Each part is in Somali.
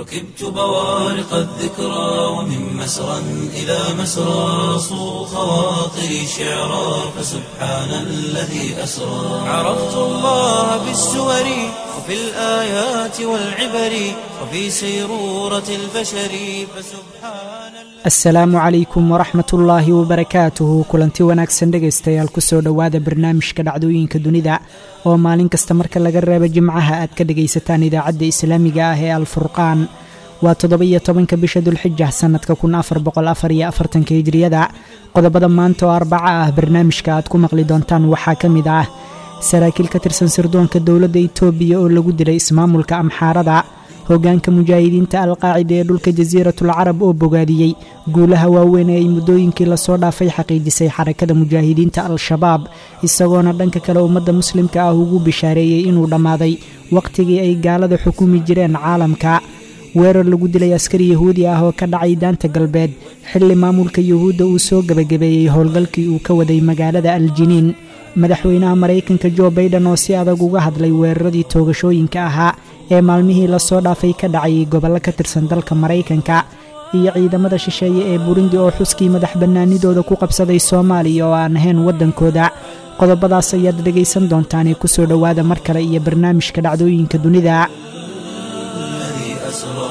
ركبت بوارق الذكرى ومن مسرى إلى مسرى صو خواطري شعرا فسبحان الذي أسرى عرفت الله بالسور وفي الآيات والعبر وفي سيرورة البشر فسبحان asalaamu calaykum waraxmat ullaahi wabarakaatuhu kulanti wanaagsan dhegaystayaal kusoo dhowaada barnaamijka dhacdooyinka dunida oo maalin kasta marka laga reebo jimcaha aad ka dhegaysataan idaacadda islaamiga ah ee alfurqaan waa toddoba-iyo tobanka bisha dulxija sannadka kun afar boqol afar iyo afartanka hijriyada qodobada maanta oo arbaca ah barnaamijka aad ku maqli doontaan waxaa ka mid ah saraakiil ka tirsan sirdoonka dowladda itoobiya oo lagu dilay ismaamulka amxaarada hoggaanka mujaahidiinta alqaacida ee dhulka jasiiratul carab oo bogaadiyey guulaha waaweyn ee ay muddooyinkii lasoo dhaafay xaqiijisay xarakada mujaahidiinta al-shabaab isagoona dhanka kale ummadda muslimka ah ugu bishaareeyey inuu dhammaaday wakhtigii ay gaalada xukumi jireen caalamka weerar lagu dilay askari yahuudi ah oo ka dhacay daanta galbeed xilli maamulka yuhuudda uu soo gebagabeeyey howlgalkii uu ka waday magaalada aljiniin madaxweynaha maraykanka jo baiden oo si adag uga hadlay weeraradii toogashooyinka ahaa ee maalmihii lasoo dhaafay ka dhacayay gobollo ka tirsan dalka maraykanka iyo ciidamada shisheeye ee burundi oo xuskii madax bannaanidooda ku qabsaday soomaaliya oo aan ahayn waddankooda qodobadaas ayaad dhegaysan doontaanee kusoo dhowaada mar kale iyo barnaamijka dhacdooyinka dunida الذي أسرى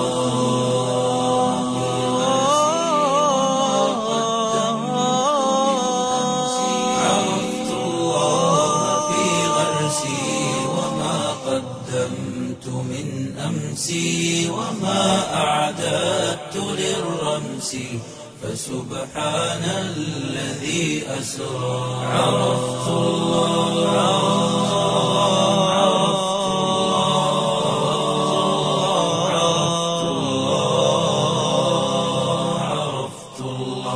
عرفت الله في غرسي وما قدمت من أمسي وما أعددت للرمس فسبحان الذي أسرى عرفت الله عرفت الله عرفت الله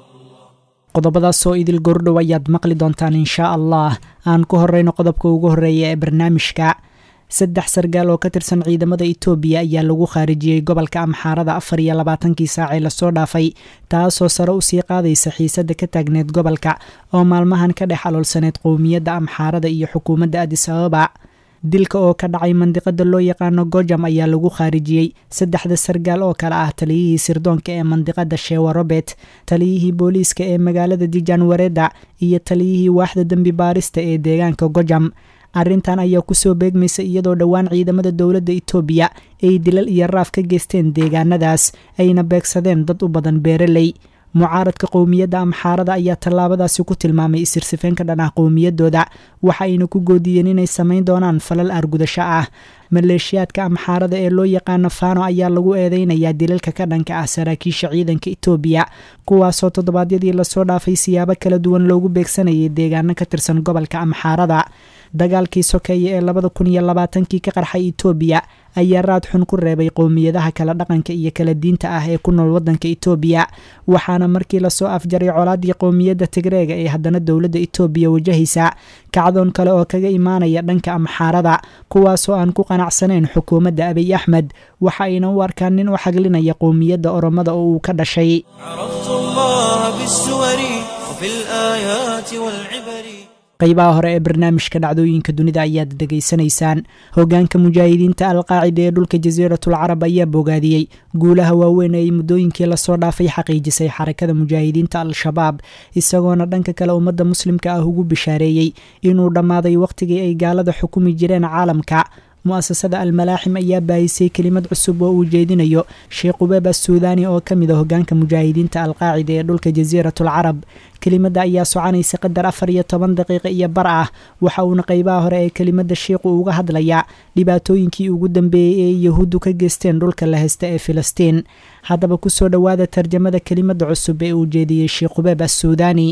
qodobadaasoo idil gordhow ayaad maqli doontaan inshaa allah aan ku horeyno qodobka ugu horreeya ee barnaamijka saddex sargaal oo ka tirsan ciidamada itoobiya ayaa lagu khaarijiyey gobolka amxaarada afar iyo labaatankii saac ee lasoo dhaafay taasoo sare usii qaadaysa xiisadda ka taagneed gobolka oo maalmahan ka dhex aloolsaneyd qowmiyadda amxaarada iyo xukuumadda adis ababa dilka oo ka dhacay mandiqada loo yaqaano gojam ayaa lagu khaarijiyey saddexda sargaal oo kale ah taliyihii sirdoonka ee mandiqada shewa robert taliyihii booliiska ee magaalada dijan wareda iyo taliyihii waaxda dembi baarista ee deegaanka gojam arrintan ayaa kusoo beegmaysa iyadoo dhowaan ciidamada dowladda itoobiya ay dilal iyo raaf ka geysteen deegaanadaas ayna beegsadeen dad u badan beeraley mucaaradka qowmiyadda amxaarada ayaa tallaabadaasi ku tilmaamay isirsifeen ka dhan ah qowmiyaddooda waxa ayna ku goodiyeen inay samayn doonaan falal argudasho ah maleeshiyaadka amxaarada ee loo yaqaano fano ayaa lagu eedeynayaa dilalka ka dhanka ah saraakiisha ciidanka itoobiya kuwaasoo toddobaadyadii lasoo dhaafay siyaabo kala duwan loogu beegsanayay deegaano ka tirsan gobolka amxaarada dagaalkii sokeeye ee labada kun iyo labaatankii ka qarxay itoobiya ayaa raad xun ku reebay qowmiyadaha kala dhaqanka iyo kala diinta ah ee ku nool waddanka itoobiya waxaana markii lasoo afjaray colaadii qowmiyadda tigreega ee haddana dowladda itoobiya wajahaysa kacdoon kale oo kaga imaanaya dhanka amxaarada kuwaasoo aan ku qanacsanayn xukuumadda abiy axmed waxa ayna u arkaan nin u xaglinaya qowmiyadda oromada oo uu ka dhashay عرفت الله بالسور وفي الآيات والعبر qaybaha hore ee barnaamijka dhacdooyinka dunida ayaad dhegaysanaysaan hoggaanka mujaahidiinta alqaacida ee dhulka jasiiratul carab ayaa bogaadiyey guulaha waaweyn ee ay muddooyinkii lasoo dhaafay xaqiijisay xarakada mujaahidiinta al-shabaab isagoona dhanka kale ummadda muslimka ah ugu bishaareeyey inuu dhammaaday wakhtigii ay gaalada xukumi jireen caalamka mu-asasada almalaaxim ayaa baahisay kelimad cusub oo uu jeedinayo sheekh ubeeb assuudaani oo ka mid a hoggaanka mujaahidiinta alqaacida ee dhulka jasiiratul carab kelimadda ayaa soconaysa qadar afar iyo toban daqiiqa iyo bar ah waxa uuna qaybaha hore ee kelimadda sheikhu uga hadlayaa dhibaatooyinkii ugu dambeeyey ee yahuuddu ka geysteen dhulka la haysta ee filistiin haddaba kusoo dhowaada tarjamada kelimadda cusub ee uu jeediyey sheekh ubeeb assuudaani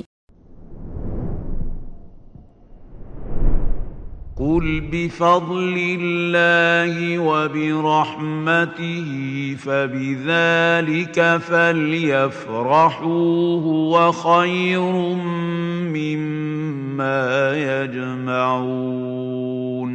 قل بفضل الله وبرحمته فبذلك فليفرحوا هو خير مما يجمعون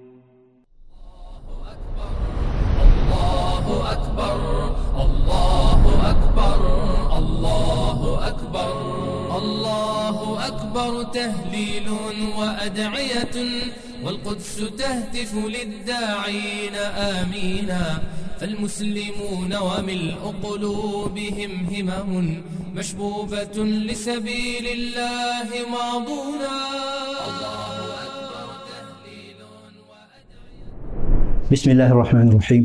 الله أكبر الله أكبر الله أكبر الله أكبر تهليل وأدعية والقدس تهتف للداعين آمينا فالمسلمون وملء قلوبهم همم مشبوبة لسبيل الله ماضونا بسم الله الرحمن الرحيم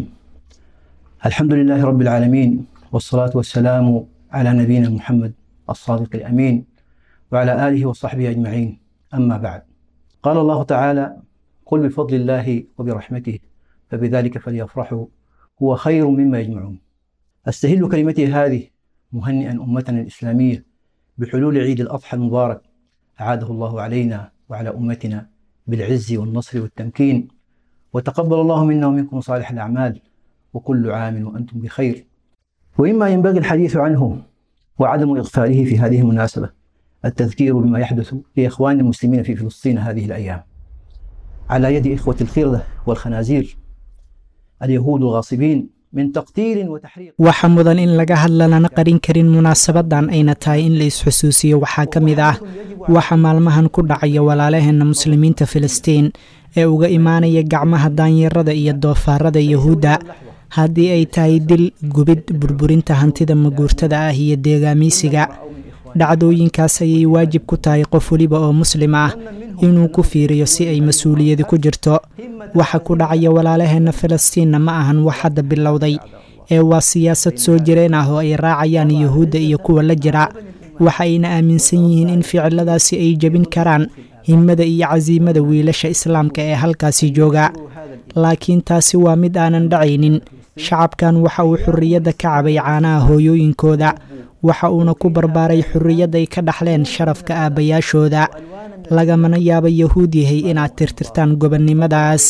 الحمد لله رب العالمين والصلاة والسلام على نبينا محمد الصادق الأمين وعلى آله وصحبه أجمعين أما بعد قال الله تعالى قل بفضل الله وبرحمته فبذلك فليفرحوا هو خير مما يجمعون أستهل كلمتي هذه مهنئا أمتنا الإسلامية بحلول عيد الأضحى المبارك أعاده الله علينا وعلى أمتنا بالعز والنصر والتمكين وتقبل الله منا ومنكم صالح الأعمال وكل عام وأنتم بخير وإما ينبغي الحديث عنه وعدم إغفاله في هذه المناسبة التذكير بما يحدث لإخوان المسلمين في فلسطين هذه الأيام على يد إخوة الخردة والخنازير اليهود الغاصبين من تقتيل وتحريق waxaa mudan in laga hadla lana qarin karin munaasabadan ayna tahay in la isxusuusiyo waxaa ka mid ah waxa maalmahan ku dhacaya walaalaheenna muslimiinta filistiin ee uga imaanaya gacmaha daanyarada iyo doofaarada yahuudda haddii ay tahay dil gubid burburinta hantida maguurtada ah iyo deegaamiysiga dhacdooyinkaas ayay waajib ku tahay qof weliba oo muslim ah inuu ku fiiriyo si ay mas-uuliyadi ku jirto waxa ku dhacaya walaalaheenna falastiinna ma ahan wax hadda bilowday ee waa siyaasad soo jireen ah oo ay raacayaan yuhuudda iyo kuwa la jira waxa ayna aaminsan yihiin in ficiladaasi ay jebin karaan himmada iyo casiimada wiilasha islaamka ee halkaasi jooga laakiin taasi waa mid aanan dhacaynin shacabkan waxa uu xurriyadda ka cabay caanaha hooyooyinkooda waxa uuna ku barbaaray xurriyad ay ka dhaxleen sharafka aabbayaashooda lagamana yaaba yahuud yahay inaad tirtirtaan gobonnimadaas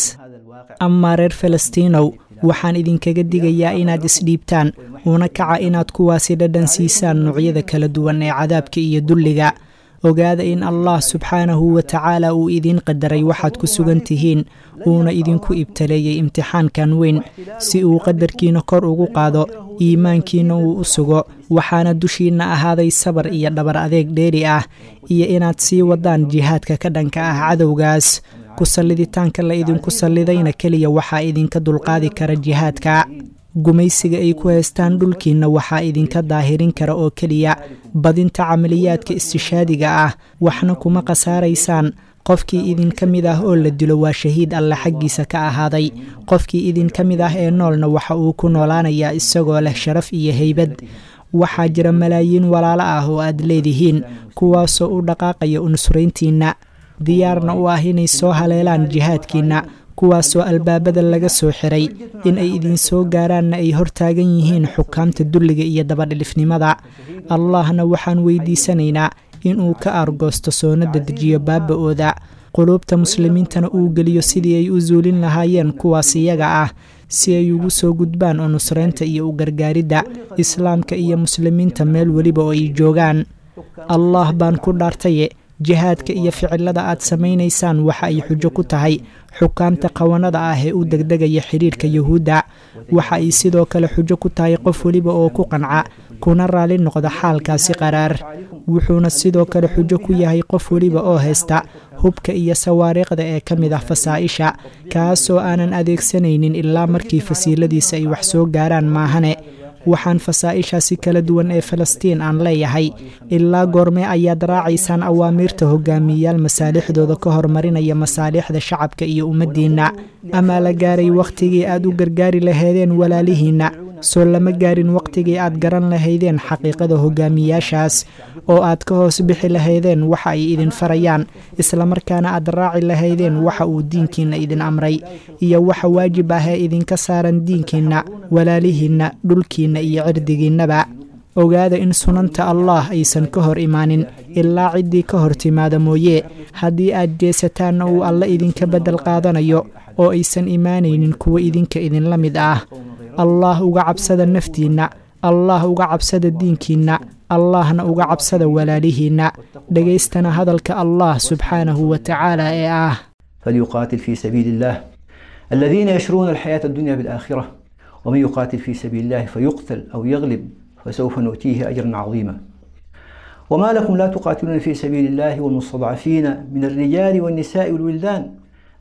amaa reer falastiinow waxaan idinkaga digayaa inaad isdhiibtaan una kaca inaad kuwaasi dhadhan siisaan noocyada kala duwan ee cadaabka iyo dulliga ogaada in allah subxaanahu wa tacaala uu idiin qadaray waxaad ku sugan tihiin uuna idinku ibtaleeyey imtixaankan weyn si uu qadarkiina kor ugu qaado iimaankiina uu u sugo waxaana dushiinna ahaaday sabar iyo dhabar adeeg dheeri ah iyo inaad sii wadaan jihaadka ka dhanka ah cadowgaas ku salliditaanka la idinku sallidayna keliya waxaa idinka dulqaadi kara jihaadka gumaysiga ay ku haystaan dhulkiinna waxaa idinka daahirin kara oo keliya badinta camaliyaadka istishaadiga ah waxna kuma khasaaraysaan qofkii idinka mid ah oo la dilo waa shahiid alle xaggiisa ka ahaaday qofkii idinka mid ah ee noolna waxa uu ku noolaanayaa isagoo leh sharaf iyo heybad waxaa jira malaayiin walaalo ah oo aad leedihiin kuwaasoo u dhaqaaqaya unusrayntiinna diyaarna u ah inay soo haleelaan jihaadkiinna kuwaasoo albaabada laga soo xiray in ay idinsoo gaaraanna ay hortaagan yihiin xukaamta dulliga iyo dabadhilifnimada allahna waxaan weydiisanaynaa inuu ka aargoosto soona dedejiyo baaba-ooda quluubta muslimiintana uu geliyo sidii ay u suulin lahaayeen kuwaas iyaga ah si ay ugu soo gudbaan oo nusraynta iyo u gargaaridda islaamka iyo muslimiinta meel weliba oo ay joogaan allah baan ku dhaartaye jihaadka iyo ficilada aad samaynaysaan waxa ay xujo ku tahay xukaamta qawanada ah ee u degdegaya xidhiirka yuhuudda waxa ay sidoo kale xujo ku tahay qof weliba oo ku qanca kuna raali noqda xaalkaasi qaraar wuxuuna sidoo kale xujo ku yahay qof weliba oo haysta hubka iyo sawaariikhda ee ka mid ah fasaa-isha kaasoo aanan adeegsanaynin ilaa markii fasiiladiisa ay wax soo gaaraan maahane waxaan fasaa-ishaasi kala duwan ee falastiin aan leeyahay ilaa goormee ayaad raacaysaan awaamiirta hogaamiyayaal masaalixdooda ka hormarinaya masaalixda shacabka iyo ummaddiinna amaa la gaaray wakhtigii aad u gargaari lahaydeen walaalihiinna soo lama gaarin wakhtigii aad garan lahaydeen xaqiiqada hogaamiyaashaas oo aad ka hoos bixi lahaydeen waxa ay idin farayaan islamarkaana aad raaci lahaydeen waxa uu diinkiinna idin amray iyo waxa waajib ah ee idinka saaran diinkiinna walaalihiinna dhulkiinna iyo cirdigiinnaba ogaada in sunanta allah aysan ka hor imaanin ilaa ciddii ka hor timaada mooye haddii aad jeesataanna uu alle idinka beddel qaadanayo oo aysan imaanaynin kuwa idinka idinla mid ah allah uga cabsada naftiinna allah uga cabsada diinkiinna allahna uga cabsada walaalihiinna dhegaystana hadalka allah subxaanahu wa tacaala ee ah فليقاتل في سبيل الله الذين يشرون الحياة الدنيا بالآخرة ومن يقاتل في سبيل الله فيقتل أو يغلب فسوف نؤتيه أجرا عظيما وما لكم لا تقاتلون في سبيل الله والمستضعفين من الرجال والنساء والولدان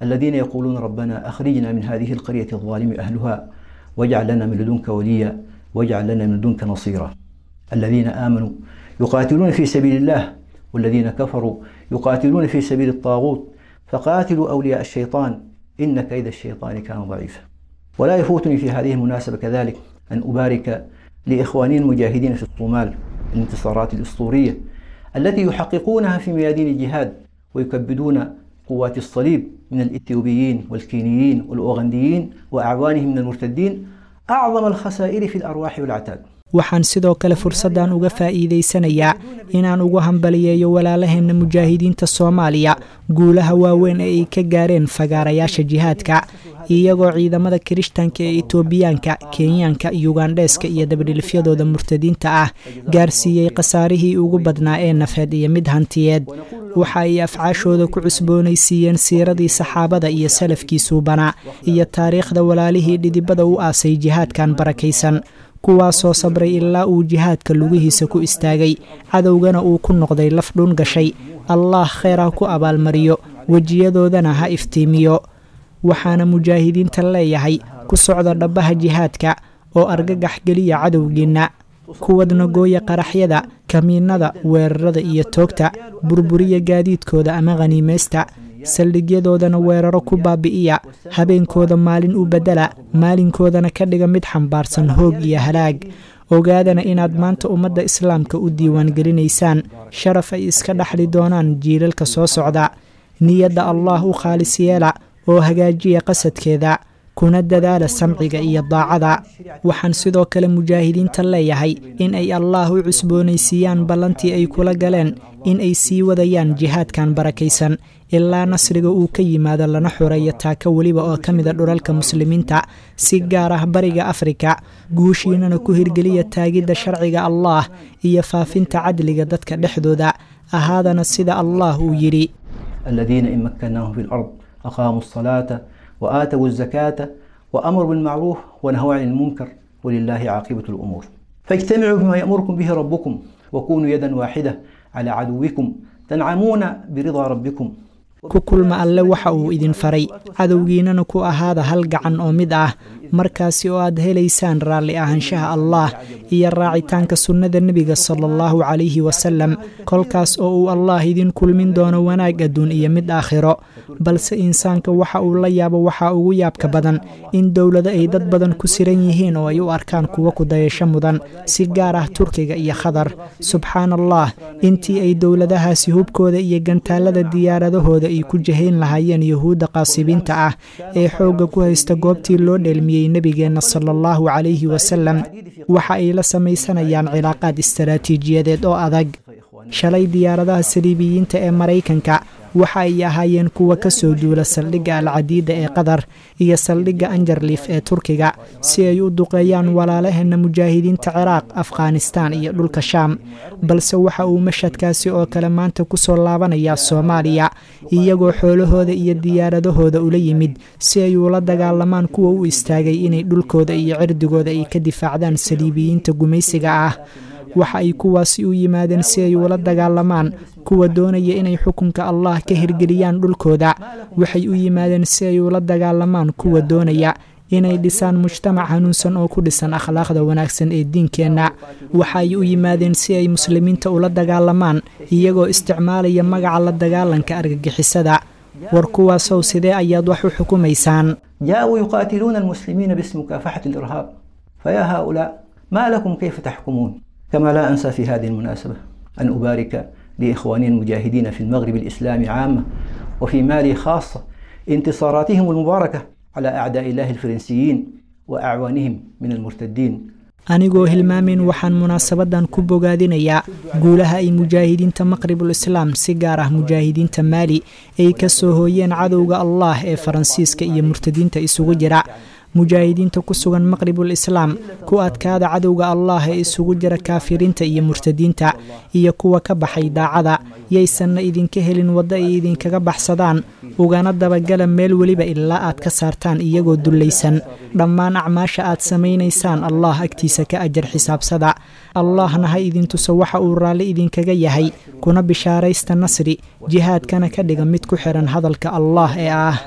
الذين يقولون ربنا أخرجنا من هذه القرية الظالم أهلها واجعل لنا من لدنك وليا واجعل لنا من لدنك نصيرا الذين آمنوا يقاتلون في سبيل الله والذين كفروا يقاتلون في سبيل الطاغوت فقاتلوا أولياء الشيطان إن كيد الشيطان كان ضعيفا ولا يفوتني في هذه المناسبة كذلك أن أبارك لإخواني المجاهدين في الصومال الانتصارات الأسطورية التي يحققونها في ميادين الجهاد ويكبدون قوات الصليب من الإثيوبيين والكينيين والأوغنديين وأعوانهم من المرتدين أعظم الخسائر في الأرواح والعتاد waxaan sidoo kale fursaddan uga faa'iidaysanayaa inaan ugu hambaliyeeyo walaalaheenna mujaahidiinta soomaaliya guulaha waaweyn ee ay ka gaareen fagaarayaasha jihaadka iyagoo ciidamada kirishtanka ee itoobiyaanka kenyaanka yugandheeska iyo dabadhilifyadooda murtadiinta ah gaarsiiyey khasaarihii ugu badnaa ee nafeed iyo mid hantiyeed waxa ay afcaashooda ku cusboonaysiiyeen siiradii saxaabada iyo salafkii suubanaa iyo taariikhda walaalihii dhidibada u aasay jihaadkan barakaysan kuwaasoo sabray ilaa uu jihaadka lugihiisa ku istaagay cadowgana uu ku noqday laf dhun gashay allaah kheyr ha ku abaalmariyo wejiyadoodana ha iftiimiyo waxaana mujaahidiinta leeyahay ku socda dhabbaha jihaadka oo argagax geliya cadowgiinna kuwadna gooya qaraxyada kamiinada weerarada iyo toogta burburiya gaadiidkooda ama khaniimaysta saldhigyadoodana weeraro ku baabi'iya habeenkooda maalin u beddela maalinkoodana ka dhiga mid xambaarsan hoog iyo halaag ogaadana inaad maanta ummadda islaamka u diiwaangelinaysaan sharaf ay iska dhaxli doonaan jiilalka soo socda niyadda allaah u khaalis yeela oo hagaajiya qasadkeeda kuna dadaala samciga iyo daacada waxaan sidoo kale mujaahidiinta leeyahay in ay allaah u cusboonaysiiyaan ballantii ay kula galeen in ay sii wadayaan jihaadkan barakaysan ilaa nasriga uu ka yimaado lana xoreeyo taaka weliba oo ka mida dhulalka muslimiinta si gaar ah bariga afrika guushiinana ku hirgeliya taagidda sharciga allaah iyo faafinta cadliga dadka dhexdooda ahaadana sida allaah uu yidhi الذين إن مكناهم في الأرض أقاموا الصلاة وآتوا الزكاة وأمروا بالمعروف ونهوا عن المنكر ولله عاقبة الأمور فاجتمعوا بما يأمركم به ربكم وكونوا يدا واحدة على عدوكم تنعمون برضا ربكم ku kulma alle waxa uu idin faray cadowgiinana ku ahaada hal gacan oo mid ah markaasi oo aad helaysaan raalli ahaanshaha allaah iyo raacitaanka sunnada nebiga sala allahu calayhi wasalam kolkaas oo uu allaah idin kulmin doono wanaag adduun iyo mid aakhiro balse insaanka waxa uu la yaabo waxaa ugu yaabka badan in dowlado ay dad badan ku siran yihiin oo ay u arkaan kuwa ku dayasho mudan si gaar ah turkiga iyo khadar subxaan allah intii ay dowladahaasi hubkooda iyo gantaalada diyaaradahooda ay ku jahayn lahaayeen yuhuudda qaasibiinta ah ee xoogga ku haysta goobtii loo dheelmiyey nebigeenna sala allahu calayhi wasalam waxa ay la samaysanayaan cilaaqaad istaraatiijiyadeed oo adag shalay diyaaradaha saliibiyiinta ee maraykanka waxa ay ahaayeen kuwa ka soo duula saldhigga alcadiida ee qatar iyo saldhigga anjarliif ee turkiga si ay u duqeeyaan walaalaheenna mujaahidiinta ciraaq afghanistaan iyo dhulka shaam balse waxa uu mashadkaasi oo kale maanta ku soo laabanayaa soomaaliya iyagoo xoolahooda iyo diyaaradahooda ula yimid si ay ula dagaalamaan kuwa u istaagay inay dhulkooda iyo cirdigooda ay ka difaacdaan saliibiyiinta gumaysiga ah waxa ay kuwaasi u yimaadeen si ay ula dagaalamaan kuwa doonaya inay xukunka allah ka hirgeliyaan dhulkooda waxay u yimaadeen si ay ula dagaalamaan kuwa doonaya inay dhisaan mujtamac hanuunsan oo ku dhisan akhlaaqda wanaagsan ee diinkeenna waxa ay u yimaadeen si ay muslimiinta ula dagaalamaan iyagoo isticmaalaya magaca la dagaalanka argagixisada war kuwaasow sidee ayaad wax u xukumaysaan جاءوا يقاتلون المسلمين باسم مكافحة الإرهاب فيا هؤلاء ما لكم كيف تحكمون كما لا أنسى في هذه المناسبة أن أبارك لإخواني المجاهدين في المغرب الإسلامي عامة وفي مالي خاصة انتصاراتهم المباركة على أعداء الله الفرنسيين وأعوانهم من المرتدين anigoo hilmaamin waxaan munaasabadan ku bogaadinayaa guulaha ay mujaahidiinta maqribul islaam si gaar ah mujaahidiinta maali ay ka soo hooyeen cadowga allah ee faransiiska iyo murtadiinta isugu jira mujaahidiinta ku sugan maqribul islaam ku adkaada cadowga allah ee isugu jira kaafiriinta iyo murtadiinta iyo kuwa ka baxay daacada yaysanna idinka helin waddo ay idinkaga baxsadaan ugana dabagala meel weliba ilaa aad ka saartaan iyagoo dullaysan dhammaan acmaasha aad samaynaysaan allah agtiisa ka ajar xisaabsada allahna ha idintuso waxa uu raalli idinkaga yahay kuna bishaaraysta nasri jihaadkana ka dhiga mid ku xiran hadalka allah ee ah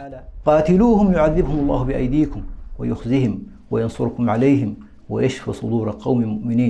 قاتلوهم يعذبهم الله بأيديكم ويخزهم وينصركم عليهم ويشفي صدور قوم مؤمنين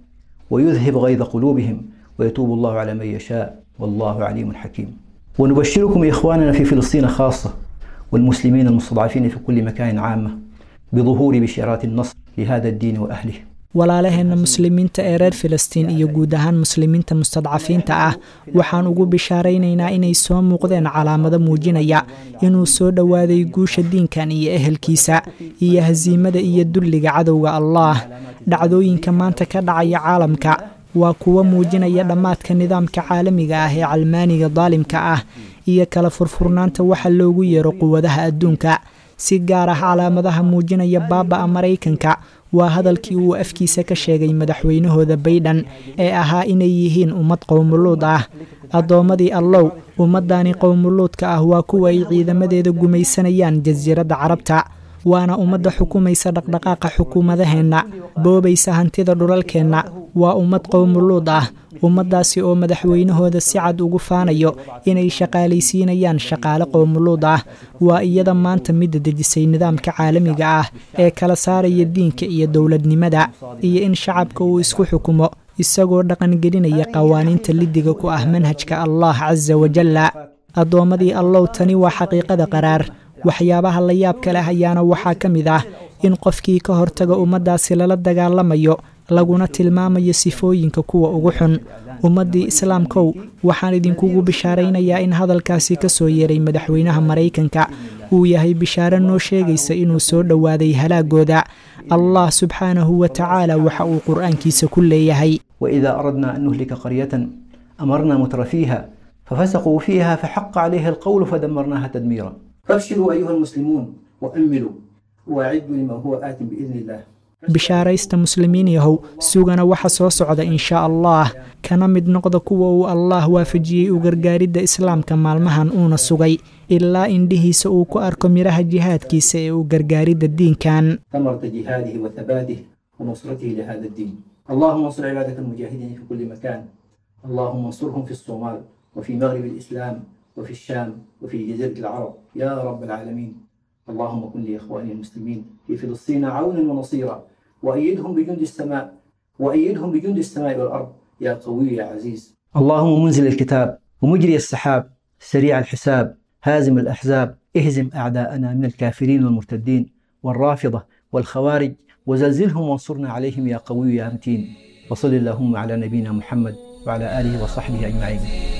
ويذهب غيظ قلوبهم ويتوب الله على من يشاء والله عليم حكيم ونبشركم إخواننا في فلسطين خاصة والمسلمين المستضعفين في كل مكان عامة بظهور بشارات النصر لهذا الدين وأهله walaalaheenna muslimiinta ee reer filistiin iyo guud ahaan muslimiinta mustadcafiinta ah waxaan ugu bishaaraynaynaa inay soo muuqdeen calaamado muujinaya inuu soo dhowaaday guusha diinkan iyo ehelkiisa iyo hasiimada iyo dulliga cadowga allaah dhacdooyinka maanta ka dhacaya caalamka waa kuwo muujinaya dhammaadka nidaamka caalamiga ah ee calmaaniga daalimka ah iyo kala furfurnaanta waxa loogu yeero quwadaha adduunka si gaar ah calaamadaha muujinaya baaba'a maraykanka waa hadalkii uu afkiisa ka sheegay madaxweynahooda baydhan ee ahaa inay yihiin ummad qowmuluud ah addoommadii allow ummaddaani qowmuluudka ah waa kuwa ay ciidamadeeda gumaysanayaan jasiiradda carabta waana ummadda xukumaysa dhaqdhaqaaqa xukuumadaheenna boobaysa hantida dhulalkeenna waa ummad qowmuluud ah ummaddaasi oo madaxweynahooda si cad ugu faanayo inay shaqaalaysiinayaan shaqaale qowmuluud ah waa iyada maanta midda dejisay nidaamka caalamiga ah ee kala saaraya diinka iyo dowladnimada iyo in shacabka uu isku xukumo isagoo dhaqangelinaya qawaaniinta lidiga ku ah manhajka allah casa wajalla addoommadii allow tani waa xaqiiqada qaraar waxyaabaha la yaabka leh ayaana waxaa ka mid ah in qofkii ka hortaga ummaddaasi lala dagaalamayo laguna tilmaamayo sifooyinka kuwa ugu xun ummaddii islaamkow waxaan idinkugu bishaaraynayaa in hadalkaasi ka soo yeeray madaxweynaha maraykanka uu yahay bishaaro noo sheegaysa inuu soo dhowaaday halaagooda allah subxaanahu wa tacaala waxa uu qur-aankiisa ku leeyahay وإذا أردنا أن نهلك قرية أمرنا متر فيها ففسقوا فيها فحق عليها القول فدمرناها تدميرا فابشروا أيها المسلمون وأملوا وأعدوا لما هو آت بإذن الله bishaaraysta muslimiin yahow sugana waxa soo socda insha allah kana mid noqda kuwa uu allaah waafajiyey u gargaaridda islaamka maalmahan uuna sugay ilaa indhihiisa uu ku arko midhaha jihaadkiisa ee u gargaaridda diinkan ثمرة جهاده وثباته ونصرته لهذا الدين اللهم انصر عبادك المجاهدين في كل مكان اللهم انصرهم في الصومال وفي مغرب الإسلام وفي الشام وفي جزيرة العرب يا رب العالمين اللهم كن لإخواني المسلمين في فلسطين عونا ونصيرا وأيدهم بجند السماء وأيدهم بجند السماء والأرض يا قوي يا عزيز اللهم منزل الكتاب ومجري السحاب سريع الحساب هازم الأحزاب اهزم أعداءنا من الكافرين والمرتدين والرافضة والخوارج وزلزلهم وانصرنا عليهم يا قوي يا متين وصل اللهم على نبينا محمد وعلى آله وصحبه أجمعين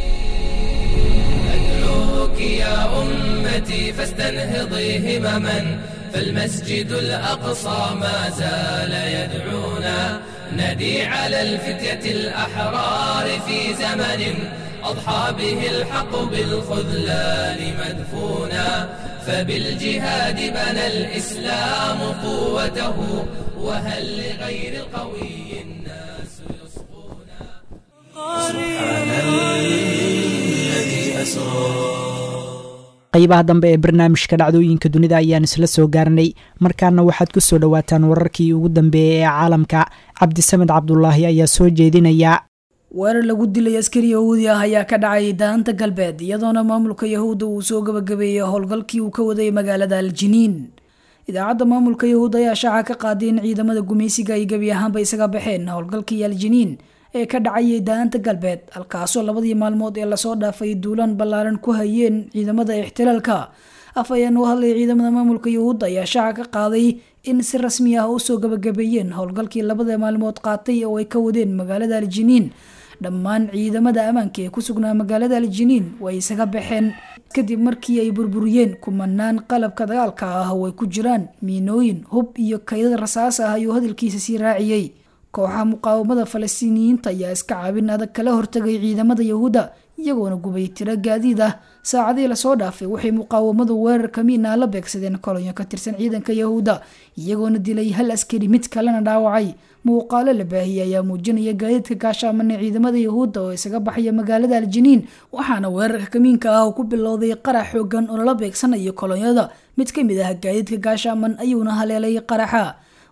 أدعوك يا أمتي فاستنهضي همما فالمسجد الأقصى ما زال يدعونا ندي على الفتية الأحرار في زمن أضحى به الحق بالخذلان مدفونا فبالجهاد بنى الإسلام قوته وهل لغير القوي الناس يصفون سبحان الذي أسرى qaybaha dambe ee barnaamijka dhacdooyinka dunida ayaan isla soo gaarnay markaana waxaad ku soo dhowaataan wararkii ugu dambeeyey ee caalamka cabdisamed cabdulaahi ayaa soo jeedinaya weerar lagu dilay askari yahuudi ah ayaa ka dhacay daanta galbeed iyadoona maamulka yahuudda uu soo gabagabeeyey howlgalkii uu ka waday magaalada aljiniin idaacadda maamulka yahuud ayaa shaaca ka qaaday in ciidamada gumaysiga ay gebi ahaanba isaga baxeen howlgalkii aljiniin ee ka dhacayay daanta galbeed halkaasoo labadii maalmood ee lasoo dhaafay duulaan ballaaran ku hayeen ciidamada ixtilaalka af ayaan u hadlay ciidamada maamulka yahuudda ayaa shaaca ka qaaday in si rasmi ah usoo gabagabeeyeen howlgalkii labada maalmood qaatay oo ay ka wadeen magaalada aljiniin dhammaan ciidamada ammaanka ee ku sugnaa magaalada aljiniin way isaga baxeen kadib markii ay burburiyeen kumanaan qalabka dagaalka ah oo ay ku jiraan miinooyin hub iyo kaydad rasaas ah ayuu hadalkiisa sii raaciyey kooxaha muqaawamada falastiiniyiinta ayaa iska caabin adag kala hortagay ciidamada yahuudda iyagoona gubay tiro gaadiid ah saacadii lasoo dhaafay waxay muqaawamadu weerar kamiina la beegsadeen kolonyo ka tirsan ciidanka yahuudda iyagoona dilay hal askari mid kalena dhaawacay muuqaalo la baahiyey ayaa muujinaya gaadiidka gaashaaman ee ciidamada yahuudda oo isaga baxaya magaalada aljiniin waxaana weerarka kamiinka ah ku bilowday qarax xoogan oo lala beegsanayo kolonyada mid ka mid ah gaadiidka gaashaaman ayuuna haleelay qaraxa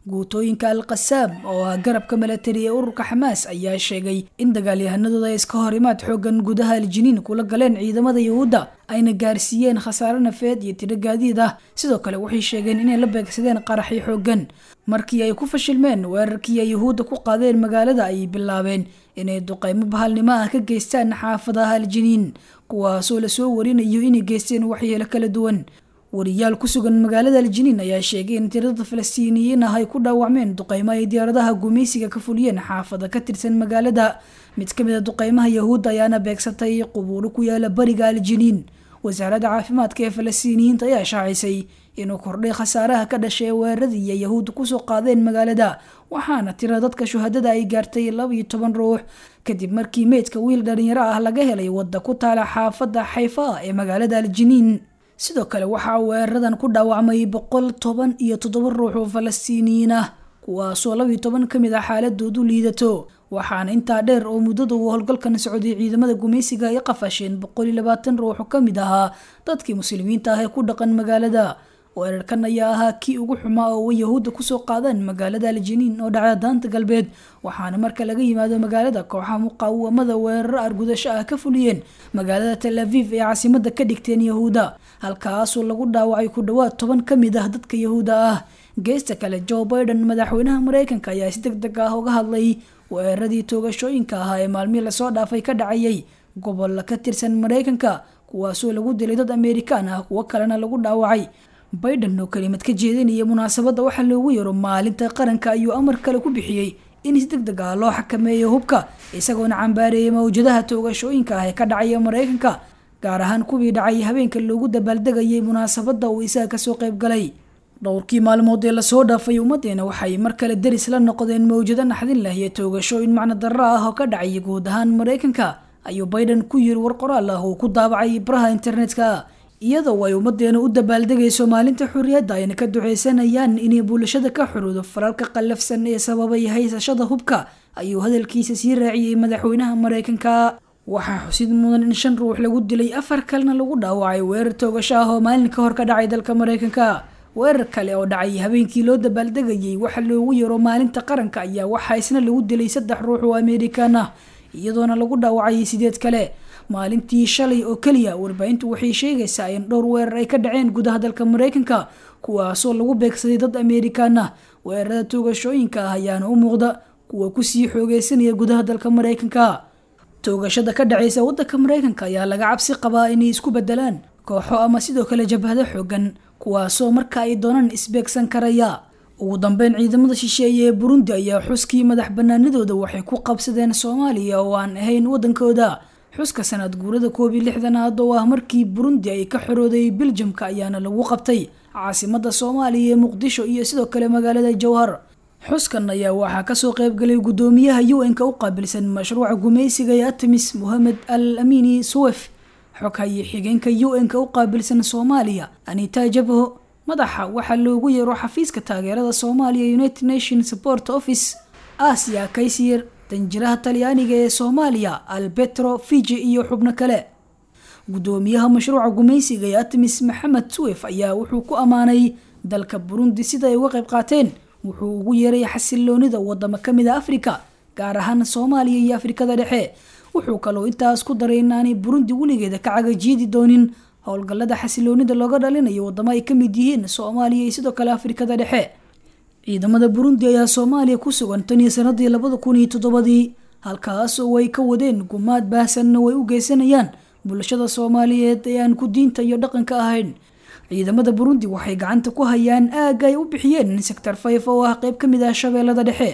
guutooyinka al qasaam oo ah garabka milatari ee ururka xamaas ayaa sheegay in dagaalyahanadooda ay iska hor imaad xoogan gudaha aljiniin kula galeen ciidamada yuhuudda ayna gaarsiiyeen khasaare nafeed iyo tiro gaadiid ah sidoo kale waxay sheegeen inay la beegsadeen qaraxyo xoogan markii ay ku fashilmeen weerarkii ay yuhuudda ku qaadeen magaalada ayay bilaabeen inay duqeymo bahalnimo ah ka geystaan xaafadaha aljiniin kuwaasoo lasoo warinayo inay geysteen waxyeelo kala duwan wariyaal ku sugan magaalada aljiniin ayaa sheegay in tirada falastiiniyiin ah ay ku dhaawacmeen duqeymo ay diyaaradaha gumaysiga ka fuliyeen xaafada ka tirsan magaalada mid ka mid a duqeymaha yahuudda ayaana beegsatay qubuuro ku yaala bariga aljiniin wasaaradda caafimaadka ee falastiiniyiinta ayaa shaacisay inuu kordhay khasaaraha ka dhashay weeraradii ay yahuudda kusoo qaadeen magaalada waxaana tira dadka shuhadada ay gaartay laba iyo toban ruux kadib markii meydka wiil dhalinyaro ah laga helay wadda ku taala xaafadda xayfa ee magaalada aljiniin sidoo kale waxaa weeraradan ku dhaawacmay boqol toban iyo toddoba ruux oo falastiiniyiin ah kuwaasoo labiyo toban ka mid ah xaaladoodu liidato waxaana intaa dheer oo muddada uu howlgalkan socday ciidamada gumaysiga ay qafasheen boqol iyo labaatan ruux oo ka mid ahaa dadkii muslimiinta ah ee ku dhaqan magaalada weerarkan ayaa ahaa kii ugu xumaa oo yahuudda kusoo qaadaan magaalada aljiniin oo dhacda daanta galbeed waxaana marka laga yimaado magaalada kooxaha muqaawamada weeraro argudasho ah ka fuliyeen magaalada tel aviv ee caasimada ka dhigteen yahuudda halkaasoo lagu dhaawacay ku dhowaad toban ka mid ah dadka yahuudda ah geesta kale joe biden madaxweynaha mareykanka ayaa si deg deg ah uga hadlay weeraradii toogashooyinka ahaa ee maalmihii lasoo dhaafay ka dhacayay gobolla ka tirsan mareykanka kuwaasoo lagu dilay dad amerikaan ah kuwo kalena lagu dhaawacay biden oo kelimad ka jeedinaya munaasabadda waxaa loogu yaro maalinta qaranka ayuu amar kale ku bixiyey in si deg deg ah loo xakameeyo hubka isagoona cambaareeyay mawjadaha toogashooyinka ah ee ka dhacaya mareykanka gaar ahaan kuwii dhacay habeenka loogu dabaaldegayay munaasabadda uu isaga kasoo qayb galay dhowrkii maalmood ee lasoo dhaafay ummadeena waxay mar kale deris la noqdeen mawjado naxdin leh iyo toogashooyin macno darro ah oo ka dhacaya guud ahaan mareykanka ayuu biden ku yiri war qoraal ah uu ku daabacay baraha internetka iyadoo ay ummadeena u dabaaldegayso maalinta xurriyadda ayna ka duceysanayaan inay bulshada ka xuruudo faralka qallafsan ee sababay haysashada hubka ayuu hadalkiisa sii raaciyey madaxweynaha mareykanka waxaa xusid mudan in shan ruux lagu dilay afar kalena lagu dhaawacay weerar toogasho ah oo maalin ka hor ka dhacay dalka mareykanka weerar kale oo dhacay habeenkii loo dabaaldegayay waxa loogu yaro maalinta qaranka ayaa waxaa isna lagu dilay saddex ruux oo amerikaan ah iyadoona lagu dhaawacayay sideed kale maalintii shalay oo keliya warbaahintu waxay sheegaysaa in dhowr weerar ay ka dhaceen gudaha dalka mareykanka kuwaasoo lagu beegsaday dad amerikaan ah weerarada toogashooyinka ah ayaana u muuqda kuwa kusii xoogeysanaya gudaha dalka mareykanka toogashada ka dhaceysa wadanka mareykanka ayaa laga cabsi qabaa inay isku bedelaan kooxo ama sidoo kale jabhado xoogan kuwaasoo marka ay doonaan isbeegsan karaya ugu dambeyn ciidamada shisheeye ee burundi ayaa xuskii madax banaanadooda waxay ku qabsadeen soomaaliya oo aan ahayn wadankooda xuska sanad guurada koob iyo lixdanaad oo ah markii burundi ay ka xorooday biljamka ayaana lagu qabtay caasimada soomaaliya ee muqdisho iyo sidoo kale magaalada jowhar xuskan ayaa waxaa kasoo qaybgalay gudoomiyaha un-ka u qaabilsan mashruuca gumaysiga ee artemis mohamed al amini suwef xoghaye xigeenka un-ka u qaabilsan soomaaliya anita jabho madaxa waxaa loogu yeero xafiiska taageerada soomaaliya united nation support office asia kaysir danjiraha talyaaniga ee soomaaliya albetro fiji iyo xubno kale gudoomiyaha mashruuca gumaysiga ee artemis maxamed suwef ayaa wuxuu ku ammaanay dalka burundi sida ay uga qayb qaateen wuxuu ugu yeeray xasiloonida wadamo kamid a afrika gaar ahaan soomaaliya iyo afrikada dhexe wuxuu kaloo intaas ku daray inaanay burundi weligeeda ka cagajiidi doonin howlgallada xasiloonida looga dhalinayo wadamo ay kamid yihiin soomaaliya iyo sidoo kale afrikada dhexe ciidamada burundi ayaa soomaaliya ku sugan tan iyo sanadii labada kun iyo toddobadii halkaas oo ay ka wadeen gumaad baahsanna way u geysanayaan bulshada soomaaliyeed ee aan ku diinta iyo dhaqanka ahayn ciidamada burundi waxay gacanta ku hayaan aagga ay u bixiyeen sector fayf oo ah qayb ka mid ah shabeellada dhexe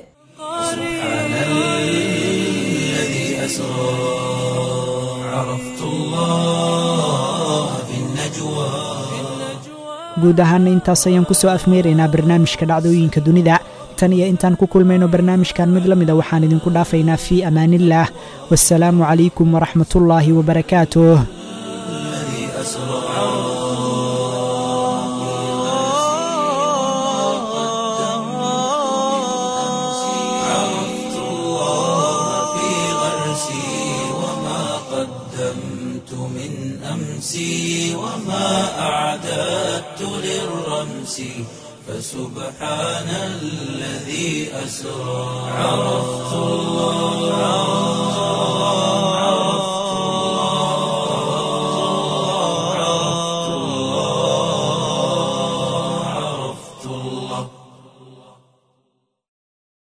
سبحان الذي أسرى عرفت الله في النجوى guud ahaana intaas ayaan kusoo afmeeraynaa barnaamijka dhacdooyinka dunida tan iyo intaan ku kulmayno barnaamijkan mid la mida waxaan idinku dhaafaynaa fii amaanillaah wasalaamu calaykum waraxmatullaahi wabarakaatuh الذي أسرى عرفت الله في غرسي وما قدمت من أمسي وما أعددت للرمس فسبحان الذي أسرى عرفت الله